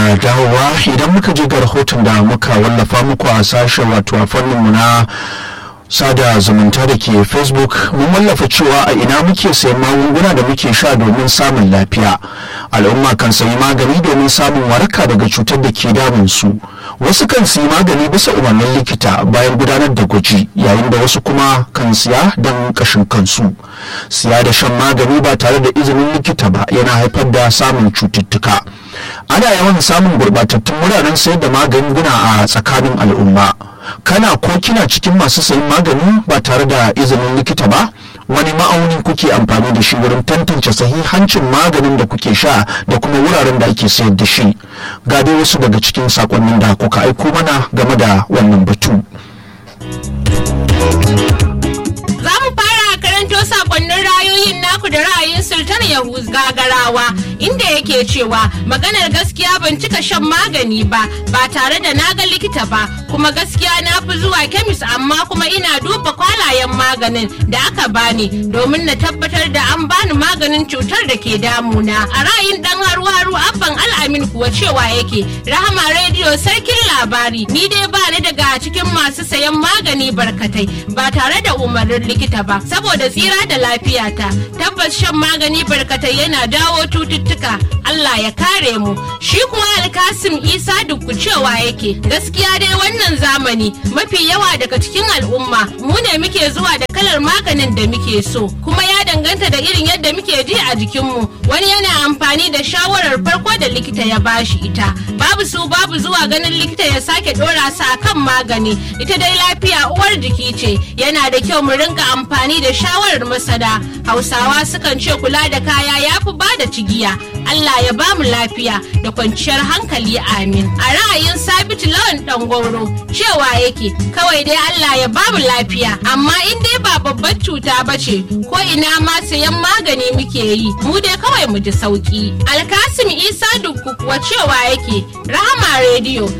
da dawowa idan muka je ga rahoton da muka wallafa muku a sashen wato a fanninmu na sada zumunta da ke facebook mun wallafa cewa a ina muke sayan magunguna da muke sha domin samun lafiya al'umma kan sayi magani domin samun waraka daga cutar da ke damun su wasu kan sayi magani bisa umarnin likita bayan gudanar da gwaji yayin da wasu kuma kan siya don kashin kansu siya da shan magani ba tare da izinin likita ba yana haifar da samun cututtuka ana yawan samun gurbatattun wuraren sayar da magunguna a tsakanin al'umma kana ko kina cikin masu sayin magani ba tare da izinin likita ba wani ma'auni kuke amfani da shi wurin tantance sahihancin maganin da kuke sha da kuma wuraren da ake sayar da shi ga dai wasu daga cikin sakonnin da kuka aiko mana game da wannan batu za mu fara karanto sakonnin rayoyin naku da ra'ayin sultan yahuz gagarawa inda yake cewa maganar gaskiya ban cika shan magani ba ba tare da na ga likita ba kuma gaskiya na fi zuwa kemis amma kuma ina duba kwalayen maganin da aka bani domin na tabbatar da an bani maganin cutar da ke damuna a ra'ayin dan haru haru abban al'amin kuwa cewa yake rahama rediyo sarkin labari ni dai ba ni daga cikin masu sayan magani barkatai ba tare da umarnin likita ba saboda tsira da lafiyata tabbas shan magani barkatai yana dawo cututtuka Allah ya kare mu shi kuwa alkasim isa dukku cewa yake gaskiya dai wannan zamani mafi yawa daga cikin al'umma mu ne muke zuwa da kalar maganin da muke so kuma ya danganta da irin yadda muke ji a jikinmu wani yana amfani da shawarar farko da likita ya bashi ita babu su babu zuwa ganin likita ya sake dora su akan magani ita dai lafiya uwar jiki ce yana da kyau mu rinka amfani da shawarar masana hausawa sukan ce kula da kaya ya fi ba da cigiya Allah ya bamu lafiya da kwanciyar hankali amin a ra'ayin sabitu lawan dangoro cewa yake kawai dai Allah ya bamu lafiya amma in dai ba babbar cuta ba ce ko ina ma sayan magani muke yi mu dai kawai mu ji sauki alkasim isa dukku kuwa cewa yake rahama rediyo